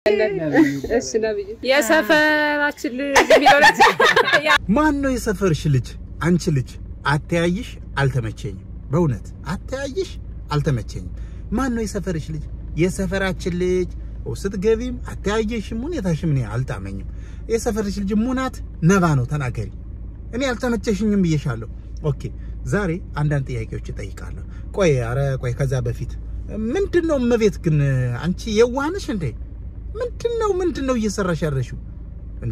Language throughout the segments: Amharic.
እሺ ነብዩ የሰፈራችን ልጅ የሚለው ማን ነው የሰፈርሽ ልጅ? አንቺ ልጅ አተያይሽ አልተመቸኝም። በእውነት አተያይሽ አልተመቸኝም። ማን ነው የሰፈርሽ ልጅ? የሰፈራችን ልጅ ስትገቢም አተያየሽም ሁኔታሽም እኔ አልጣመኝም። የሰፈርሽ ልጅ ሙናት ነባ ነው ተናገሪ። እኔ አልተመቸሽኝም ብዬሻለሁ። ኦኬ ዛሬ አንዳንድ ጥያቄዎች እጠይቃለሁ። ቆይ አረ ቆይ ከዛ በፊት ምንድን ነው እመቤት ግን አንቺ የዋህነሽ እንዴ? ምንድን ነው ምንድን ነው እየሰራሽ ያለሽው እንዴ?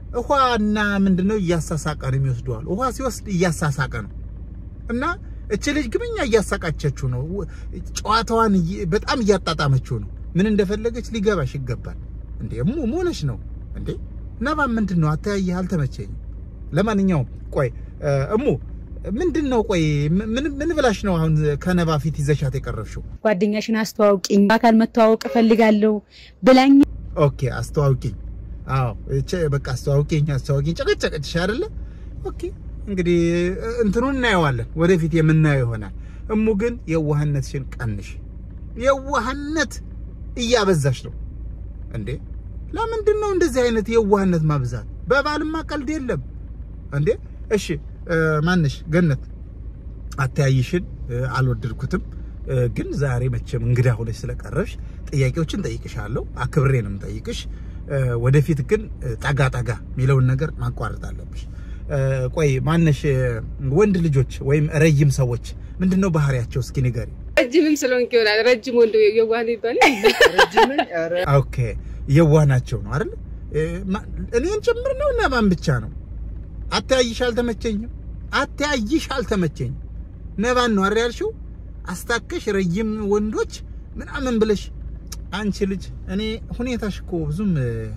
ውሃና ምንድን ነው እያሳሳቀ ነው የሚወስደዋል። ውሃ ሲወስድ እያሳሳቀ ነው እና እች ልጅ ግብኛ እያሳቃቸችው ነው። ጨዋታዋን በጣም እያጣጣመችው ነው። ምን እንደፈለገች ሊገባሽ ይገባል። እንዴ እሙ ሆነሽ ነው እንዴ? ነባ ምንድን ነው አተያየ አልተመቸኝም። ለማንኛውም ቆይ እሙ ምንድን ነው ቆይ ምን ምን ብላሽ ነው አሁን ከነባ ፊት ይዘሻት የቀረብሽው? ጓደኛሽን አስተዋውቂኝ፣ በአካል መተዋወቅ እፈልጋለሁ ብላኝ። ኦኬ አስተዋውቂኝ። አዎ እቺ በቃ አስተዋውቂኝ አስተዋውቂኝ ጨቀጨቀችሽ አይደለ? ኦኬ እንግዲህ እንትኑን እናየዋለን፣ ወደፊት የምናየው ይሆናል። እሙ ግን የዋህነትሽን ቀንሽ። የዋህነት እያበዛሽ ነው እንዴ! ለምንድን ነው እንደዚህ አይነት የዋህነት ማብዛት? በባልማ ቀልድ የለም እንዴ! እሺ ማንሽ ገነት አተያይሽን አልወደድኩትም፣ ግን ዛሬ መቼም እንግዳ ሆነሽ ስለቀረብሽ ጥያቄዎችን ጠይቅሻለሁ። አክብሬ ነው የምጠይቅሽ። ወደፊት ግን ጠጋ ጠጋ የሚለውን ነገር ማቋረጥ አለብሽ። ቆይ ማነሽ ወንድ ልጆች ወይም ረጅም ሰዎች ምንድን ነው ባህሪያቸው? እስኪ ንገሪ። ረጅምም ስለሆንክ ይሆናል ረጅም ወንድ የዋህ ነው ይባላል። ኦኬ የዋህ ናቸው ነው አይደል? እኔን ጭምር ነው እና ማን ብቻ ነው? አተያይሽ አልተመቸኝም፣ አተያይሽ አልተመቸኝም። ነባን ነው አይደል ያልሽው? አስታከሽ ረጅም ወንዶች ምናምን ብለሽ አንቺ ልጅ እኔ ሁኔታሽ እኮ ብዙም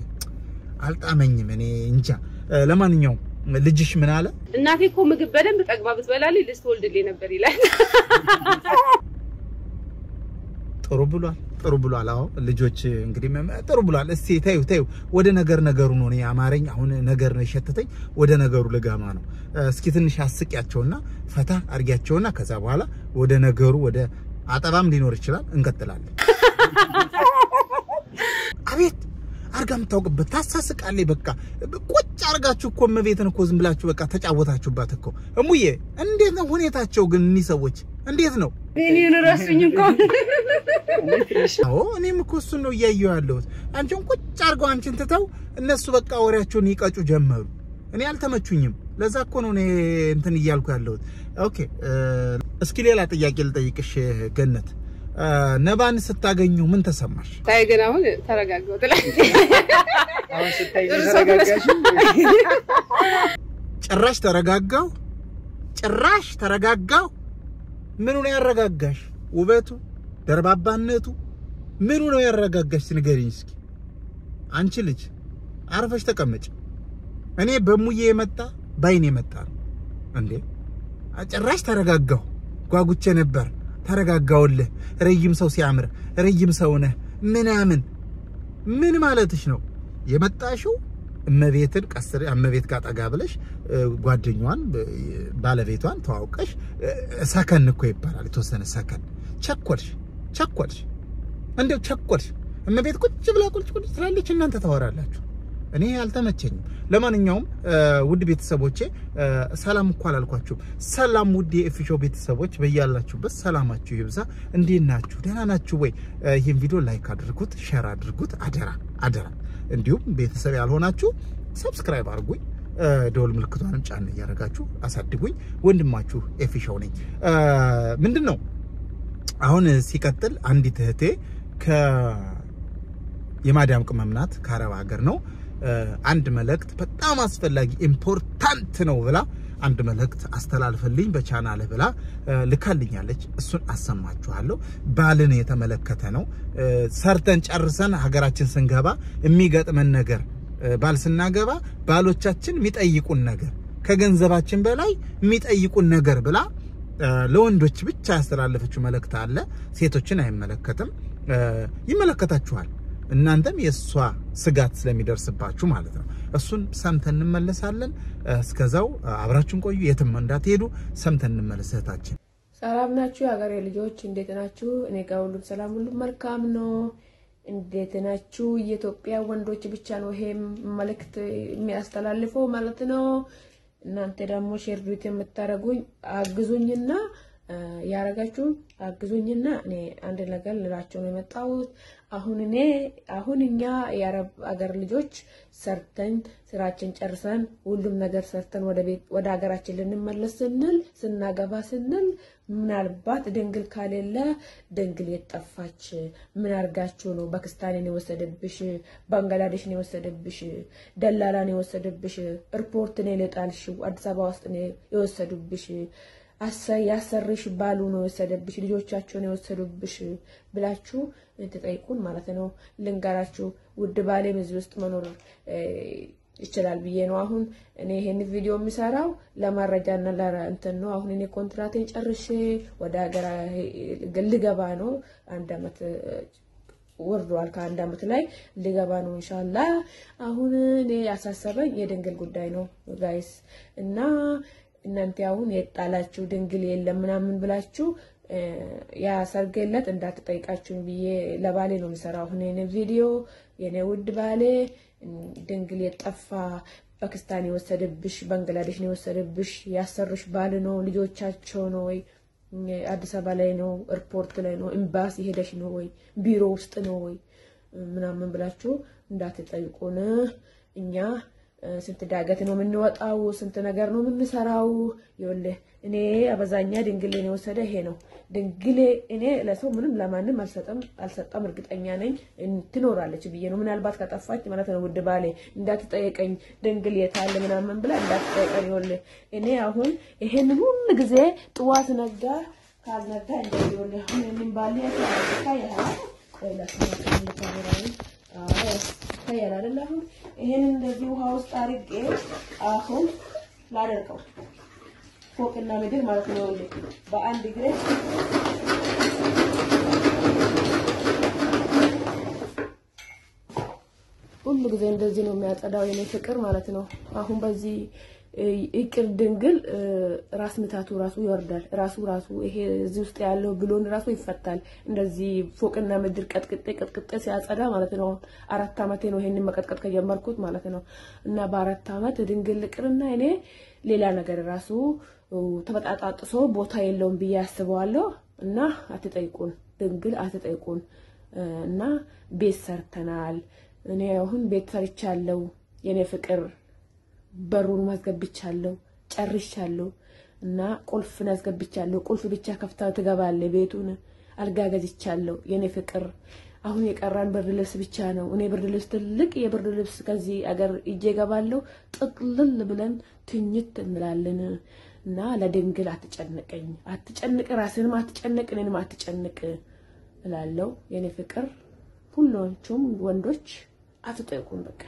አልጣመኝም። እኔ እንጃ። ለማንኛውም ልጅሽ ምን አለ? እናቴ እኮ ምግብ በደንብ ጠግባ ብትበላልኝ ልጅ ትወልድልኝ ነበር ይላል። ጥሩ ብሏል፣ ጥሩ ብሏል። አዎ ልጆች እንግዲህ ጥሩ ብሏል። እስቲ ተይው ተይው፣ ወደ ነገር ነገሩ ነው። እኔ አማረኝ አሁን ነገር ነው የሸተተኝ። ወደ ነገሩ ልጋማ ነው። እስኪ ትንሽ አስቂያቸውና ፈታ አድርጊያቸውና ከዛ በኋላ ወደ ነገሩ ወደ አጠባም ሊኖር ይችላል እንቀጥላለን። አቤት አርጋ የምታውቅበት ታሳስቃለች። በቃ ቁጭ አርጋችሁ እኮ እመቤትን እኮ ዝም ብላችሁ በቃ ተጫወታችሁባት እኮ። እሙዬ እንዴት ነው ሁኔታቸው ግን? እኒህ ሰዎች እንዴት ነው? እኔን ረሱኝ እኮ። አዎ እኔም እኮ እሱን ነው እያየሁ ያለሁት። አንቺን ቁጭ አርገው አንቺን ትተው እነሱ በቃ ወሬያቸውን ይቀጩ ጀመሩ። እኔ አልተመቹኝም። ለዛ እኮ ነው እኔ እንትን እያልኩ ያለሁት። ኦኬ እስኪ ሌላ ጥያቄ ልጠይቅሽ ገነት ነባን ስታገኙ ምን ተሰማሽ? ታይ ግን አሁን ተረጋጋው ትላለች። አሁን ስታይ ተረጋጋሽ። ጭራሽ ተረጋጋው፣ ጭራሽ ተረጋጋው። ምኑ ነው ያረጋጋሽ? ውበቱ፣ ደርባባነቱ ምኑ ነው ያረጋጋሽ? ንገሪኝ እስኪ። አንቺ ልጅ አርፈሽ ተቀመጭ። እኔ በሙዬ የመጣ ባይን የመጣ ነው እንዴ? ጭራሽ ተረጋጋው። ጓጉቼ ነበር ተረጋጋውልህ። ረጅም ሰው ሲያምር ረጅም ሰው ነህ ምናምን ምን ማለትሽ ነው የመጣሽው? እመቤትን ቀስር እመቤት ጋር ጠጋ ብለሽ ጓደኛዋን ባለቤቷን ተዋውቀሽ ሰከን እኮ ይባላል። የተወሰነ ሰከን ቸኮልሽ ቸኮልሽ፣ እንደው ቸኮልሽ። እመቤት ቁጭ ብላ ቁጭ ቁጭ ትላለች፣ እናንተ ታወራላችሁ። እኔ አልተመቸኝም። ለማንኛውም ውድ ቤተሰቦቼ ሰላም እኮ አላልኳችሁም። ሰላም ውድ የኤፊሾ ቤተሰቦች በያላችሁበት ሰላማችሁ ይብዛ። እንዴት ናችሁ? ደህና ናችሁ ወይ? ይህን ቪዲዮ ላይክ አድርጉት፣ ሼር አድርጉት፣ አደራ አደራ። እንዲሁም ቤተሰብ ያልሆናችሁ ሰብስክራይብ አድርጉኝ፣ ደወል ምልክቷንም ጫን እያደረጋችሁ አሳድጉኝ። ወንድማችሁ ኤፊሾው ነኝ። ምንድን ነው አሁን ሲቀጥል አንዲት እህቴ የማዳም ቅመም ናት፣ ከአረብ ሀገር ነው አንድ መልእክት በጣም አስፈላጊ ኢምፖርታንት ነው ብላ አንድ መልእክት አስተላልፈልኝ በቻናልህ ብላ ልካልኛለች። እሱን አሰማችኋለሁ። ባልን የተመለከተ ነው። ሰርተን ጨርሰን ሀገራችን ስንገባ የሚገጥመን ነገር ባል ስናገባ ባሎቻችን የሚጠይቁን ነገር ከገንዘባችን በላይ የሚጠይቁን ነገር ብላ ለወንዶች ብቻ ያስተላለፈችው መልእክት አለ። ሴቶችን አይመለከትም። ይመለከታችኋል። እናንተም የእሷ ስጋት ስለሚደርስባችሁ ማለት ነው። እሱን ሰምተን እንመለሳለን። እስከዛው አብራችሁን ቆዩ፣ የትም እንዳትሄዱ። ሰምተን እንመለስ። እህታችን ሰላም ናችሁ? የሀገሬ ልጆች እንዴት ናችሁ? እኔ ጋር ሁሉም ሰላም፣ ሁሉም መልካም ነው። እንዴት ናችሁ? የኢትዮጵያ ወንዶች ብቻ ነው ይሄ መልእክት የሚያስተላልፈው ማለት ነው። እናንተ ደግሞ ሼር ዱት የምታደርጉኝ አግዙኝና ያረጋችሁ አግዙኝና እኔ አንድ ነገር ልላቸው ነው የመጣሁት። አሁን እኔ አሁን እኛ የአረብ አገር ልጆች ሰርተን ስራችን ጨርሰን ሁሉም ነገር ሰርተን ወደ ቤት ወደ ሀገራችን ልንመለስ ስንል ስናገባ ስንል ምናልባት ድንግል ካሌለ ድንግል የጠፋች ምን አርጋችሁ ነው? ፓኪስታንን የወሰደብሽ፣ ባንግላዴሽን የወሰደብሽ፣ ደላላን የወሰደብሽ፣ ኤርፖርትን የጣልሽው፣ አዲስ አበባ ውስጥ የወሰዱብሽ ያሰርሽ ባሉ ነው የወሰደብሽ፣ ልጆቻቸውን የወሰዱብሽ ብላችሁ ትጠይቁን ማለት ነው። ልንገራችሁ ውድ ባሌም እዚህ ውስጥ መኖር ይችላል ብዬ ነው። አሁን እኔ ይሄን ቪዲዮ የሚሰራው ለመረጃና ለእንትን ነው። አሁን እኔ ኮንትራቴን ጨርሼ ወደ ሀገር ልገባ ነው። አንድ አመት ወርዷል። ከአንድ አመት ላይ ልገባ ነው ኢንሻላ። አሁን እኔ ያሳሰበኝ የድንግል ጉዳይ ነው ጋይስ እና እናንተ አሁን የጣላችሁ ድንግል የለም ምናምን ብላችሁ ያ ሰርገለት እንዳትጠይቃችሁኝ ብዬ ለባሌ ነው የሚሰራው። አሁን የኔ ቪዲዮ የኔ ውድ ባሌ ድንግል የጠፋ ፓኪስታን የወሰደብሽ ባንግላዴሽን የወሰደብሽ ያሰርሽ ባል ነው ልጆቻቸው ነው ወይ አዲስ አበባ ላይ ነው ኤርፖርት ላይ ነው ኤምባሲ ሄደሽ ነው ወይ ቢሮ ውስጥ ነው ወይ ምናምን ብላችሁ እንዳትጠይቁን እኛ ስንት ዳገት ነው የምንወጣው፣ ስንት ነገር ነው የምንሰራው። ይኸውልህ እኔ አበዛኛ ድንግሌን የወሰደ ይሄ ነው። ድንግሌ እኔ ለሰው ምንም ለማንም አልሰጠም አልሰጠም፣ እርግጠኛ ነኝ ትኖራለች ብዬ ነው። ምናልባት ከጠፋች ማለት ነው። ውድ ባሌ እንዳትጠየቀኝ ድንግል የታለ ምናምን ብላ እንዳትጠየቀኝ። ይኸውልህ እኔ አሁን ይሄንን ሁሉ ጊዜ ጥዋት ነጋ ካልነጋ እንደዚህ ይኸውልህ አሁን ይሄንን ባሌ ያታ ያህል ይታያል አይደል? አሁን ይሄን እንደዚህ ውሃ ውስጥ አድርጌ አሁን ላደርቀው ፎቅና ምድር ማለት ነው። በአንድ እግሬ ሁሉ ጊዜ እንደዚህ ነው የሚያጸዳው የኔ ፍቅር ማለት ነው። አሁን በዚህ ይቅር ድንግል ራስ ምታቱ ራሱ ይወርዳል። ራሱ ራሱ ይሄ እዚህ ውስጥ ያለው ብሎን ራሱ ይፈታል። እንደዚህ ፎቅና ምድር ቀጥቅጤ ቀጥቅጤ ሲያጸዳ ማለት ነው። አራት አመቴ ነው ይሄንን መቀጥቀጥ ከጀመርኩት ማለት ነው። እና በአራት አመት ድንግል ቅርና እኔ ሌላ ነገር ራሱ ተበጣጣጥሶ ቦታ የለውም ብዬ አስበዋለሁ። እና አትጠይቁን፣ ድንግል አትጠይቁን። እና ቤት ሰርተናል። እኔ አሁን ቤት ሰርቻለሁ የኔ ፍቅር በሩን ማስገብቻለሁ ጨርሻለሁ። እና ቁልፍን አስገብቻለሁ። ቁልፍ ብቻ ከፍታ ትገባለ። ቤቱን አልጋ ገዝቻለሁ የኔ ፍቅር። አሁን የቀራን ብርድ ልብስ ብቻ ነው። እኔ ብርድ ልብስ ትልቅ የብርድ ልብስ ከዚህ አገር እጄ ገባለሁ። ጥቅልል ብለን ትኝት እንላለን። እና ለድንግል አትጨንቀኝ፣ አትጨንቅ፣ ራስንም አትጨንቅ፣ እኔንም አትጨንቅ እላለሁ የኔ ፍቅር። ሁላችሁም ወንዶች አትጠይቁን በቃ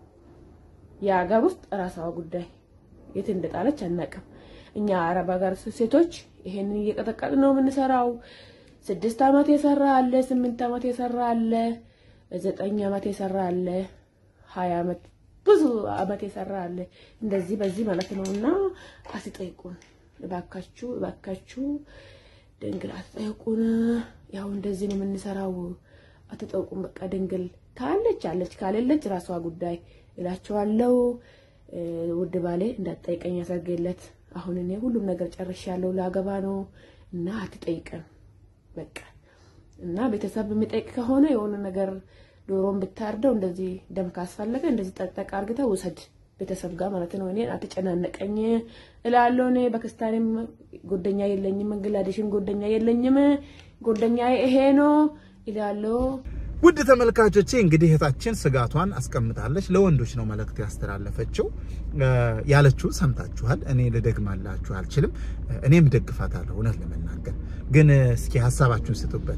የሀገር ውስጥ ራሳዋ ጉዳይ የት እንደጣለች አናውቅም። እኛ አረብ ሀገር ሴቶች ይሄንን እየቀጠቀጥን ነው የምንሰራው። ስድስት አመት የሰራ አለ፣ ስምንት አመት የሰራ አለ፣ ዘጠኝ አመት የሰራ አለ፣ ሀያ አመት ብዙ አመት የሰራ አለ። እንደዚህ በዚህ ማለት ነው። እና አትጠይቁን እባካችሁ፣ እባካችሁ ድንግል አትጠይቁን። ያው እንደዚህ ነው የምንሰራው። አትጠይቁን በቃ ድንግል ካለች አለች፣ ካሌለች ራሷ ጉዳይ እላቸዋለሁ። ውድ ባሌ እንዳትጠይቀኝ ያሰርገለት። አሁን እኔ ሁሉም ነገር ጨርሻለሁ፣ ላገባ ነው እና አትጠይቀን በቃ እና ቤተሰብ የሚጠይቅ ከሆነ የሆነ ነገር ዶሮን ብታርደው እንደዚህ ደም ካስፈለገ እንደዚህ ጠጠቅ አርግተው ውሰድ ቤተሰብ ጋር ማለት ነው። እኔን አትጨናነቀኝ እላለሁ። እኔ ፓኪስታንም ጎደኛ የለኝም፣ ባንግላዴሽም ጎደኛ የለኝም። ጎደኛ ይሄ ነው እላለሁ። ውድ ተመልካቾቼ እንግዲህ እህታችን ስጋቷን አስቀምጣለች። ለወንዶች ነው መልእክት ያስተላለፈችው። ያለችው ሰምታችኋል። እኔ ልደግማላችሁ አልችልም። እኔም ደግፋታለሁ። እውነት ለመናገር ግን እስኪ ሀሳባችሁን ስጡበት።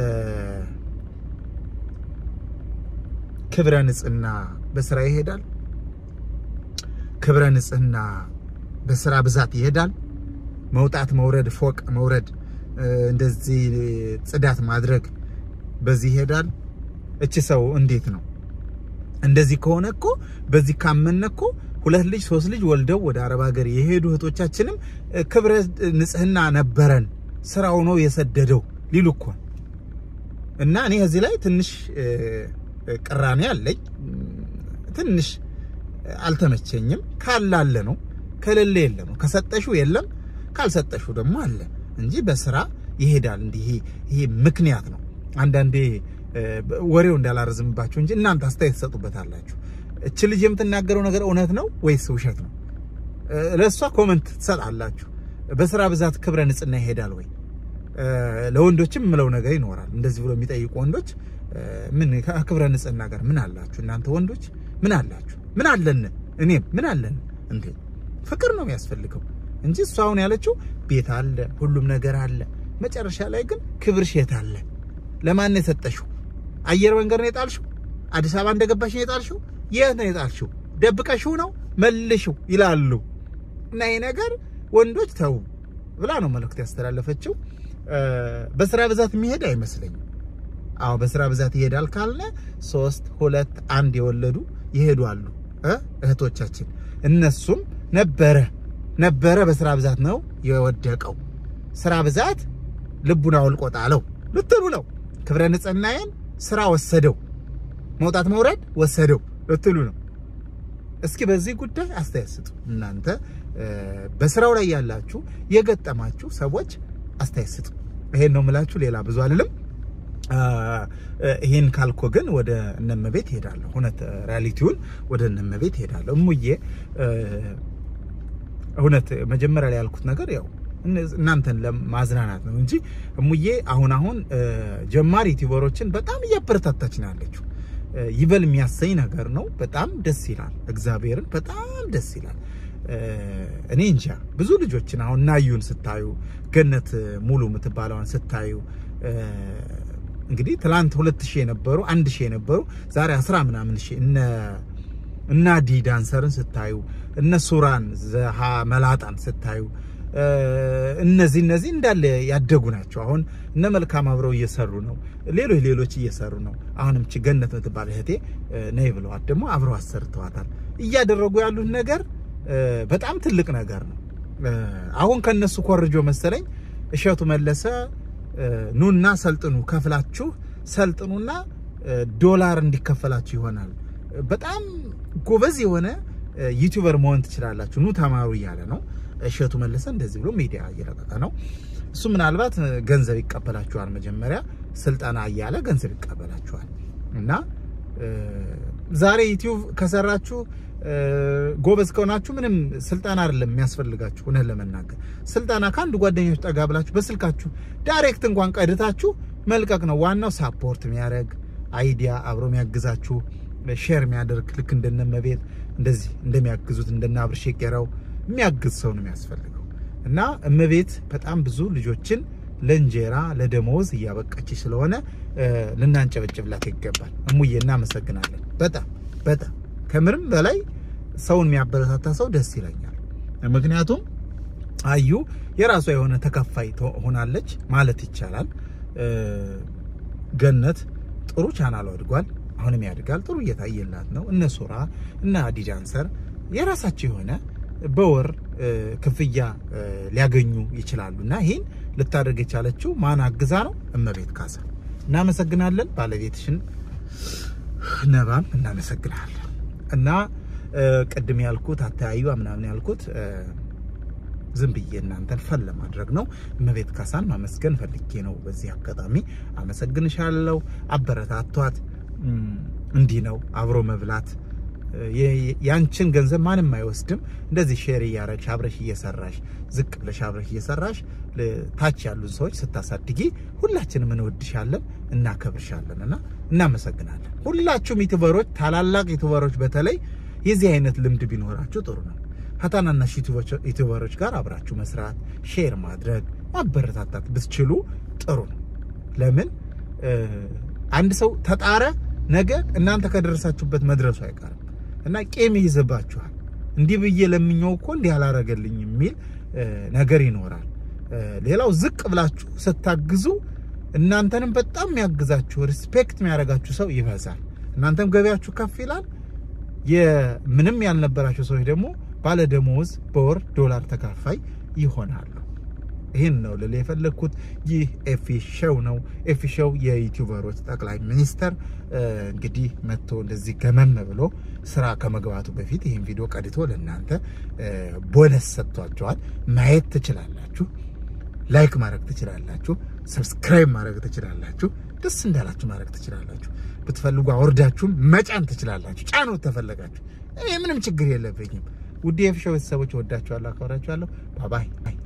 ክብረ ንጽህና በስራ ይሄዳል? ክብረ ንጽህና በስራ ብዛት ይሄዳል? መውጣት መውረድ፣ ፎቅ መውረድ፣ እንደዚህ ጽዳት ማድረግ በዚህ ይሄዳል? እቺ ሰው እንዴት ነው? እንደዚህ ከሆነ እኮ በዚህ ካመነ እኮ ሁለት ልጅ ሶስት ልጅ ወልደው ወደ አረብ ሀገር የሄዱ እህቶቻችንም ክብረ ንጽህና ነበረን ስራው ነው የሰደደው ሊሉ እኮ እና እኔ እዚህ ላይ ትንሽ እ፣ ቅራኔ አለኝ። ትንሽ አልተመቸኝም። ካላለ ነው ከሌለ የለ ነው። ከሰጠሽው የለም ካልሰጠሽው ደግሞ አለ እንጂ በስራ ይሄዳል። እንዲህ ይሄ ይሄ ምክንያት ነው። አንዳንዴ እ፣ ወሬው እንዳላረዝምባችሁ እንጂ እናንተ አስተያየት ትሰጡበታላችሁ። እች ልጅ የምትናገረው ነገር እውነት ነው ወይስ ውሸት ነው? እ፣ ለእሷ ኮመንት ትሰጣላችሁ። በስራ ብዛት ክብረ ንጽህና ይሄዳል ወይ? እ፣ ለወንዶችም የምለው ነገር ይኖራል። እንደዚህ ብሎ የሚጠይቁ ወንዶች እ፣ ምን ከክብረ ንጽህና ጋር ምን አላችሁ እናንተ ወንዶች? ምን አላችሁ? ምን አለን? እኔም ምን አለን እንዴ? ፍቅር ነው የሚያስፈልገው እንጂ እሷ አሁን ያለችው ቤት አለ፣ ሁሉም ነገር አለ። መጨረሻ ላይ ግን ክብርሽ የት አለ? ለማን ነው የሰጠሽው? አየር መንገድ ነው የጣልሽው? አዲስ አበባ እንደገባሽ ነው የጣልሽው? የት ነው የጣልሽው? ደብቀሽው ነው መልሽው ይላሉ። እና ይሄ ነገር ወንዶች ተው ብላ ነው መልእክት ያስተላለፈችው። እ፣ በስራ ብዛት የሚሄድ አይመስለኝም። አዎ በስራ ብዛት ይሄዳል ካልነ ሶስት ሁለት አንድ የወለዱ ይሄዱ አሉ እ እህቶቻችን እነሱም ነበረ ነበረ በስራ ብዛት ነው የወደቀው። ስራ ብዛት ልቡን አውልቆ ጣለው ልትሉ ነው። ክብረ ንጽህናዬን ስራ ወሰደው፣ መውጣት መውረድ ወሰደው ልትሉ ነው። እስኪ በዚህ ጉዳይ አስተያየት ስጡ። እናንተ እ፣ በስራው ላይ ያላችሁ የገጠማችሁ ሰዎች አስተያየት ስጡ። ይሄን ነው የምላችሁ፣ ሌላ ብዙ አልልም። አ፣ እ፣ ይሄን ካልኮ ግን ወደ እነመቤት ሄዳለሁ። እውነት ሪያሊቲውን ወደ እነመቤት ሄዳለሁ። እሙዬ እ፣ እውነት መጀመሪያ ላይ ያልኩት ነገር ያው እነ- እናንተን ለማዝናናት ነው እንጂ እሙዬ አሁን አሁን እ፣ ጀማሪ ዩቲዩበሮችን በጣም እያበረታታች ነው ያለችው። እ፣ ይበል የሚያሰኝ ነገር ነው። በጣም ደስ ይላል። እግዚአብሔርን በጣም ደስ ይላል። እ፣ እኔ እንጃ ብዙ ልጆችን አሁን ናዩን ስታዩ ገነት ሙሉ የምትባለውን ስታዩ እ፣ እንግዲህ ትላንት ሁለት ሺህ የነበሩ አንድ ሺህ የነበሩ ዛሬ አስራ ምናምን ሺህ እነ እና ዲ ዳንሰርን ስታዩ እነ ሱራን ዘሃ መላጣን ስታዩ እ፣ እነዚህ እነዚህ እንዳለ ያደጉ ናቸው። አሁን እነ መልካም አብረው እየሰሩ ነው። ሌሎች ሌሎች እየሰሩ ነው። አሁንም ቺ ገነት የምትባል እህቴ እ፣ ነይ ብለዋት ደግሞ አብረው አሰርተዋታል። እያደረጉ ያሉት ነገር እ፣ በጣም ትልቅ ነገር ነው። እ፣ አሁን ከነሱ ኮርጆ መሰለኝ እሸቱ መለሰ እ፣ ኑና ሰልጥኑ ከፍላችሁ ሰልጥኑና እ፣ ዶላር እንዲከፈላችሁ ይሆናል። በጣም ጎበዝ የሆነ እ፣ ዩቲዩበር መሆን ትችላላችሁ፣ ኑ ተማሩ እያለ ነው እሸቱ መለሰ። እንደዚህ ብሎ ሚዲያ እየለቀቀ ነው። እሱ ምናልባት እ፣ ገንዘብ ይቀበላችኋል። መጀመሪያ ስልጠና እያለ ገንዘብ ይቀበላችኋል እና እ፣ ዛሬ ዩቲዩብ ከሰራችሁ እ፣ ጎበዝ ከሆናችሁ ምንም ስልጠና አይደለም የሚያስፈልጋችሁ። እውነት ለመናገር ስልጠና ከአንድ ጓደኞች ጠጋ ብላችሁ በስልካችሁ ዳይሬክት እንኳን ቀድታችሁ መልቀቅ ነው። ዋናው ሳፖርት የሚያደርግ አይዲያ አብሮ የሚያግዛችሁ ሼር የሚያደርግ ልክ እንደነመቤት እንደዚህ እንደሚያግዙት እንደነ አብርሽ የቄራው የሚያግዝ ሰው ነው የሚያስፈልገው። እና እመቤት በጣም ብዙ ልጆችን ለእንጀራ ለደመወዝ እያበቃች ስለሆነ እ፣ ልናንጨበጭብላት ይገባል። እሙዬ እናመሰግናለን። በጣም በጣም ከምርም በላይ ሰውን የሚያበረታታ ሰው ደስ ይለኛል። ምክንያቱም አዩ የራሷ የሆነ ተከፋይ ቶ- ሆናለች ማለት ይቻላል። እ፣ ገነት ጥሩ ቻናል አድጓል፣ አሁንም ያድጋል። ጥሩ እየታየላት ነው። እነ ሱራ እና አዲ ዳንሰር የራሳቸው የሆነ በወር እ፣ ክፍያ እ፣ ሊያገኙ ይችላሉ እና ይህን ልታደርግ የቻለችው ማን አግዛ ነው? እመቤት ካሳ። እናመሰግናለን። ባለቤትሽን ነባም እናመሰግናለን። እና እ፣ ቅድም ያልኩት አተያዩ ምናምን ያልኩት እ፣ ዝም ብዬ እናንተን ፈን ለማድረግ ነው። እመቤት ካሳን ማመስገን ፈልጌ ነው። በዚህ አጋጣሚ አመሰግንሻለሁ። አበረታቷት። እም፣ እንዲህ ነው አብሮ መብላት። የ- ያንቺን ገንዘብ ማንም አይወስድም። እንደዚህ ሼር እያረግሽ አብረሽ እየሰራሽ ዝቅ ብለሽ አብረሽ እየሰራሽ ል- ታች ያሉን ሰዎች ስታሳድጊ ሁላችንም እንወድሻለን፣ እናከብርሻለን እና እናመሰግናለን። ሁላችሁም ዩቱበሮች፣ ታላላቅ ዩቱበሮች በተለይ የዚህ አይነት ልምድ ቢኖራችሁ ጥሩ ነው። ከታናናሽ ዩቱበሮች- ዩቱበሮች ጋር አብራችሁ መስራት፣ ሼር ማድረግ፣ ማበረታታት ብትችሉ ጥሩ ነው። ለምን እ፣ አንድ ሰው ተጣረ ነገ እናንተ ከደረሳችሁበት መድረሱ አይቀርም እና ቄም ይይዝባችኋል። እንዲህ ብዬ ለምኘው እኮ እንዲህ አላረገልኝ የሚል እ፣ ነገር ይኖራል። እ፣ ሌላው ዝቅ ብላችሁ ስታግዙ እናንተንም በጣም የሚያግዛችሁ ሪስፔክት የሚያደርጋችሁ ሰው ይበዛል። እናንተም ገበያችሁ ከፍ ይላል። የምንም ያልነበራቸው ሰዎች ደግሞ ባለ ደመወዝ በወር ዶላር ተካፋይ ይሆናሉ። ይህን ነው ልል የፈለግኩት። ይህ ኤፊ ሾው ነው። ኤፊ ሾው የዩቲዩበሮች ጠቅላይ ሚኒስተር እንግዲህ መጥቶ እንደዚህ ገመም ብሎ ስራ ከመግባቱ በፊት ይህን ቪዲዮ ቀድቶ ለእናንተ ቦነስ ሰጥቷቸዋል። ማየት ትችላላችሁ። ላይክ ማድረግ ትችላላችሁ። ሰብስክራይብ ማድረግ ትችላላችሁ። ደስ እንዳላችሁ ማድረግ ትችላላችሁ። ብትፈልጉ አውርዳችሁም መጫን ትችላላችሁ። ጫኑት ተፈለጋችሁ። እኔ ምንም ችግር የለብኝም። ውድ የኤፊ ሾው ቤተሰቦች ወዳችኋለሁ፣ አከብራችኋለሁ። ባባይ